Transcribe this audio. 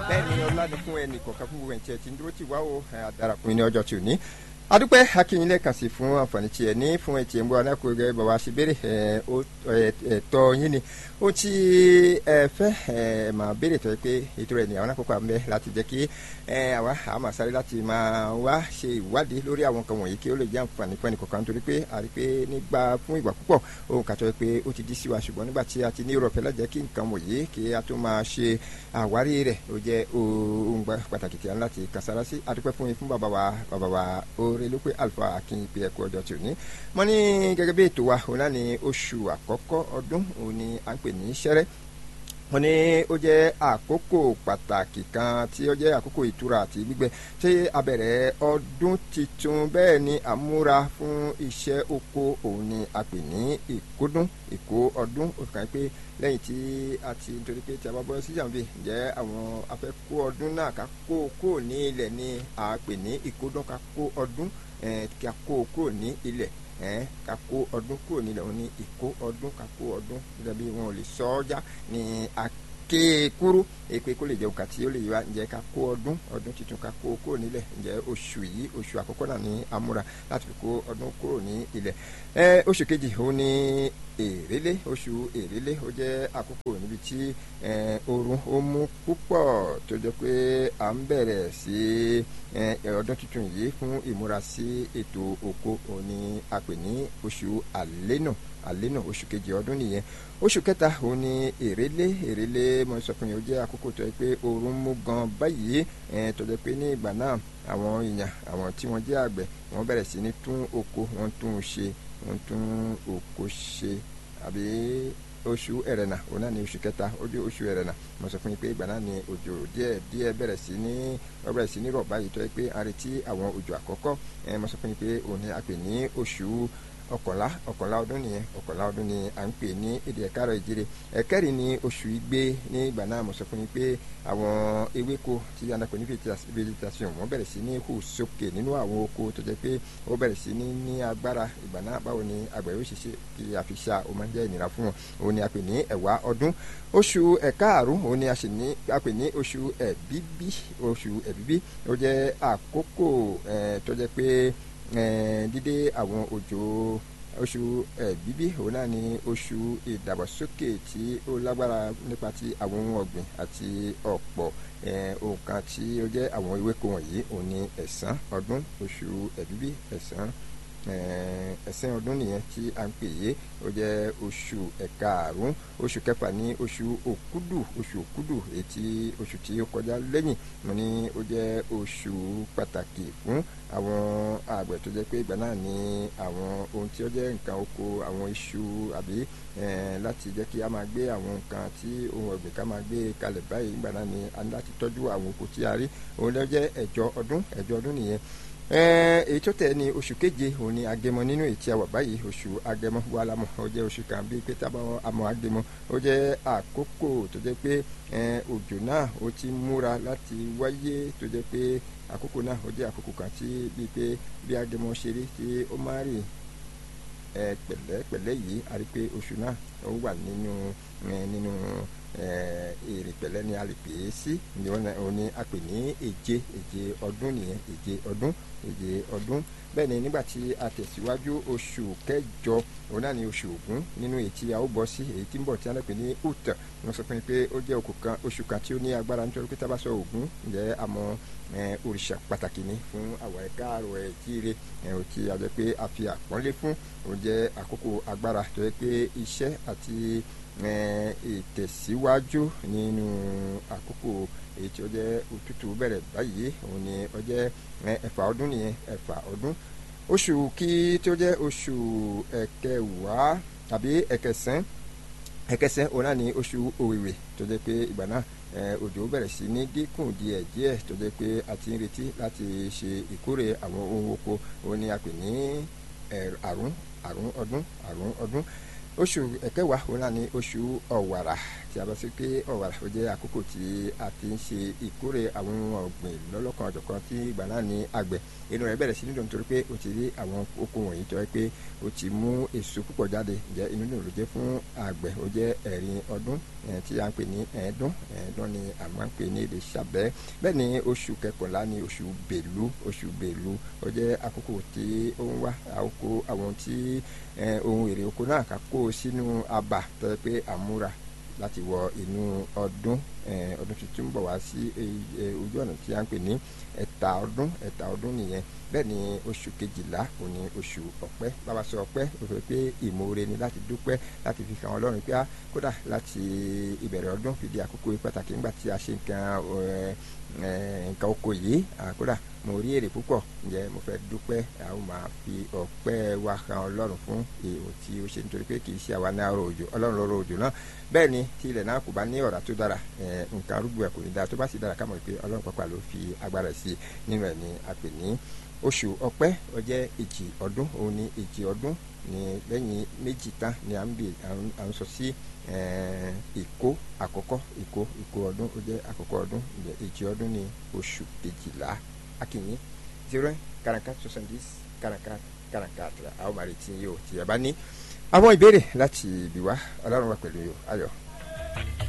bẹ́ẹ̀ ni ọládùnkún ẹnì kọ̀ọ̀kan fún gbogbo ẹ̀ tí ẹ ti ń dúró tì wá o àdàràkùn ní ọjọ́ tí ò ní adúpẹ́ akínyìnlẹ̀ kàn sí fún àǹfààní tí ẹ ní fún ẹtì ń bọ̀ alákòóyè bàbá ṣe béèrè ẹ̀tọ́ yín ni ó ti ẹ fẹ́ ẹ máa béèrè tó yẹ pé ètò rẹ̀ ní àwọn àkókò àmì láti jẹ́ kí àwa àmà sáré láti máa wá ṣe ìwádìí lórí àwọn nǹkan wọ̀nyí kí ó lè jẹ́ àǹfààní fún ẹnìkọ̀ọ̀kan nítorí pé a rí pé nígbà fún ìgbà púpọ̀ ohun kàtọ́ pé ó ti dí sí wa ṣùgbọ́n nígbà tí a ti ní Europe lájẹ́ kí nǹkan wọ̀nyí kí a tó máa ṣe àwárí rẹ̀ ó jẹ́ ohun pàtàkì tí a ń láti kàsára sí adúpẹ́ fún yín fún bàbá wa bàbá wa oore ló pé alfa akin pé ẹkú ọjọ́ tí ò ní mo ní gẹ́gẹ́ bí ètò wa òun náà ní oṣù àkọ́kọ́ ọdún òun ni à ń pè ní ṣẹ́rẹ́ wọ́n ní ó jẹ́ àkókò pàtàkì kan tí ó jẹ́ àkókò ìtura àti gbígbẹ tí a bẹ̀rẹ̀ ọdún tuntun bẹ́ẹ̀ ni àmúra fún iṣẹ́ oko òun ni a pè ní ìkódún ìkó ọdún ó kàn pé lẹ́yìn tí a ti nítorí pé tí a bá bọ́ sí jàǹbí ǹjẹ́ àwọn afẹ́kó ọdún náà ká kó kó ní ilẹ̀ ni a pè ní ìkódún ká kó ọdún ká kó kó ní ilẹ̀ ká kó ọdún kúrò nílẹ̀ wọn ní ìkó ọdún ká kó ọdún gẹ́gẹ́ bí wọn ò lè sọ ọ́ já ní akéèkúrú èpè kó lè jẹ́ òkà tí ó lè wá ǹjẹ́ ká kó ọdún ọdún tuntun ká kó kúrò nílẹ̀ ǹjẹ́ oṣù yìí oṣù àkọ́kọ́ náà ní amúra láti fi kó ọdún kúrò ní ilẹ̀ oṣù kejì òun ní èrèlé oṣù èrèlé ó jẹ́ àkókò níbi tí oorun ó mú púpọ̀ tó jẹ́ pé à ń bẹ̀rẹ̀ sí ọdún tuntun yìí fún ìmúra sí ètò oko òun ni a pè ní oṣù àlénà àlénà oṣù kejì ọdún nìyẹn oṣù kẹta òun ni èrèlé èrèlé mo sọ fún yín ó jẹ́ àkókò tó yẹ pé oorun mú gan báyìí tó jẹ́ pé ní ìgbà náà àwọn èèyàn àwọn tí wọ́n jẹ́ àgbẹ̀ wọ́n bẹ̀rẹ̀ sí ní tún oko wọ́n tún un ṣe wọ́n tún oko ṣe àbí oṣù ẹ̀rẹ̀nà òun náà ní oṣù kẹta ó dé oṣù ẹ̀rẹ̀nà mo sọ fún yín pé ìgbà náà ni òjò díẹ̀ díẹ̀ bẹ̀rẹ̀ sí ní ó bẹ̀rẹ̀ sí ní rọ̀ báyìí tó yẹ pé a retí àwọn òjò àkọ́kọ́ mo sọ fún yín pé òun ni a pè ní oṣù ọ̀kànlá ọ̀kànlá ọdún nìyẹn ọ̀kànlá ọdún ni à ń pè ní èdè ẹ̀kárọ̀ ìjírè ẹ̀kẹ́rin ní oṣù igbe ní ìgbà náà mo sọ fún yín pé àwọn ewéko tí a nàpọ̀ ní vegetation wọ́n bẹ̀rẹ̀ sí ní hù sókè nínú àwọn oko tó jẹ́ pé ó bẹ̀rẹ̀ sí ní ní agbára ìgbà náà báwo ni àgbẹ̀ yóò ṣe ṣe kí a fi ṣá o máa ń jẹ́ ìnira fún wọn òun ni a pè ní ẹ̀wá ọdún oṣù ẹ̀kaàrún òun ni a sì ní a pè ní oṣù ẹ̀bíbí oṣù ẹ̀bíbí ó jẹ́ àkókò tó jẹ́ pé dídé àwọn òjò oṣù ẹ̀bíbí òun náà ni oṣù ìdàgbàsókè tí ó lágbára nípa ti àwọn ohun ọ̀gbìn àti ọ̀pọ̀ nǹkan tí ó jẹ́ àwọn ewéko wọ̀nyí òun ni ẹ̀sán ọdún oṣù ẹ̀bíbí ẹ̀sán ẹ̀sìn ọdún nìyẹn tí a ń pè yé ó jẹ́ oṣù ẹ̀kaàrún oṣù kẹfà ní oṣù òkúdù oṣù òkúdù ètí oṣù tí ó kọjá lẹ́yìn mo ní ó jẹ́ oṣù pàtàkì fún àwọn àgbẹ̀ tó jẹ́ pé ìgbà náà ní àwọn ohun tí ó jẹ́ nǹkan oko àwọn iṣu àbí láti jẹ́ kí a máa gbé àwọn nǹkan tí ohun ọ̀gbìn ká máa gbé kalẹ̀ báyìí ìgbà náà ní a ní láti tọ́jú àwọn oko tí a rí òun ló jẹ́ ẹ̀jọ ọdún ẹ̀jọ ọdún nìyẹn èyí tó tẹ̀ ní oṣù keje òun ni agẹmọ nínú ètí àwọ̀ báyìí oṣù agẹmọ wà lámọ̀ ó jẹ́ oṣù kan bíi pé tábà àmọ́ agẹmọ ó jẹ́ àkókò tó jẹ́ pé òjò náà ó ti múra láti wáyé tó jẹ́ pé àkókò náà ó jẹ́ àkókò kan tí bíi pé bí agẹmọ ṣe rí tí ó máa rìn pẹ̀lẹ́pẹ̀lẹ́ yìí a rí pé oṣù náà ó wà nínú nínú èrè pẹ̀lẹ́ ni a lè pè é sí ni wọ́n ní a pè ní èje èje ọdún nìyẹn èje ọdún èje ọdún bẹ́ẹ̀ ni nígbà tí a tẹ̀síwájú oṣù kẹjọ òun náà ni oṣù ògún nínú èyí tí a ó bọ́ sí èyí tí ń bọ̀ tí a lè pè ní ut wọ́n sọ fún mi pé ó jẹ́ oṣù kan tí ó ní agbára nítorí pé tábà sọ ògún ǹjẹ́ àmọ́ òrìṣà pàtàkì ni fún àwọn ẹ̀ka àrò ẹ̀ jíire ẹ̀ tí a jẹ́ pé a fi àpọ́nlé fún òun jẹ́ àkókò agbára tó yẹ pé iṣẹ́ àti ìtẹ̀síwájú nínú àkókò èyí tí ó jẹ́ òtútù bẹ̀rẹ̀ báyìí òun ni ó jẹ́ ẹ̀fà ọdún nìyẹn ẹ̀fà ọdún oṣù kí tí ó jẹ́ oṣù ẹ̀kẹwàá tàbí ẹ̀kẹsàn ẹ̀kẹsàn òun náà ni oṣù òwìwì tó jẹ́ pé ìgbà náà òjò bẹ̀rẹ̀ sí ní dínkù díẹ̀ díẹ̀ tó jẹ́ pé a ti ń retí láti ṣe ìkórè àwọn ohun oko òun ni a pè ní àrùn àrùn ọdún àrùn ọdún oṣù ẹ̀kẹwàá òun náà ni oṣù ọ̀wàrà tí a bá sí pé ọ̀wàrà ó jẹ́ àkókò tí a ti ń ṣe ìkórè àwọn ọ̀gbìn lọ́lọ́kan ọ̀jọ̀kan tí ìgbà náà ní àgbẹ̀ inú rẹ̀ bẹ̀rẹ̀ sí nídùn nítorí pé ó ti rí àwọn oko wọ̀nyí tó yẹ pé ó ti mú èso púpọ̀ jáde jẹ́ inú dùn ló jẹ́ fún àgbẹ̀ ó jẹ́ ẹ̀rin ọdún tí a ń pè ní ẹ̀ẹ́dún ẹ̀ẹ́dún ni a máa ń pè ní èdè ṣàbẹ́ bẹ́ẹ̀ ni oṣù kẹkànlá ni oṣù bèlú oṣù bèlú ó jẹ́ àkókò tí ó ń wá àkókò àwọn tí ohun èrè oko náà ká kó sínú abà tó yẹ pé àmúra láti wọ inú ọdún ọdún tuntun bọ̀ wá sí ojú ọ̀nà tí a ń pè ní ẹ̀ta ọdún ẹ̀ta ọdún nìyẹn bẹ́ẹ̀ ni oṣù kejìlá kò ní oṣù ọ̀pẹ́ bàbá sọ ọ̀pẹ́ ó fẹ́ pé ìmoore ni láti dúpẹ́ láti fi hàn ọlọ́run pé kódà láti ìbẹ̀rẹ̀ ọdún fìdí àkókò pàtàkì nígbà tí a ṣe nǹkan nǹkan oko yìí kódà mo rí èrè púpọ̀ ǹjẹ́ mo fẹ́ dúpẹ́ àwọn máa fi ọpẹ́ wa hàn ọlọ́run fún èèwọ̀ tí ó ṣe nítorí pé kì í ṣe àwa ní àrò òjò ọlọ́run lọ́rọ̀ òjò náà bẹ́ẹ̀ ni tí ilẹ̀ náà kò bá ní ọ̀rá tó dára nǹkan arúgbó ẹ̀ kò ní dára tó bá sì dára ká mọ̀ pé ọlọ́run pàápàá ló fi agbára sí i nínú ẹ̀ ní a pè ní oṣù ọpẹ́ ó jẹ́ èjì ọdún òun ní èjì ọdún ní lẹ́yìn méjì tán ni à ń bè à ń sọ sí ìkó àkọ́kọ́ ìkó ìkó ọdún ó jẹ́ àkọ́kọ́ ọdún èjì ọdún ní oṣù kejìlá akínyìn zero quarante-quatre soixante-dix quarante-quatre quarante-quatre àwọn màrí tí yóò tí ẹ bá ní àwọn ìbéèrè láti ibi wá ọlọ́run wà pẹ̀lú ayọ̀.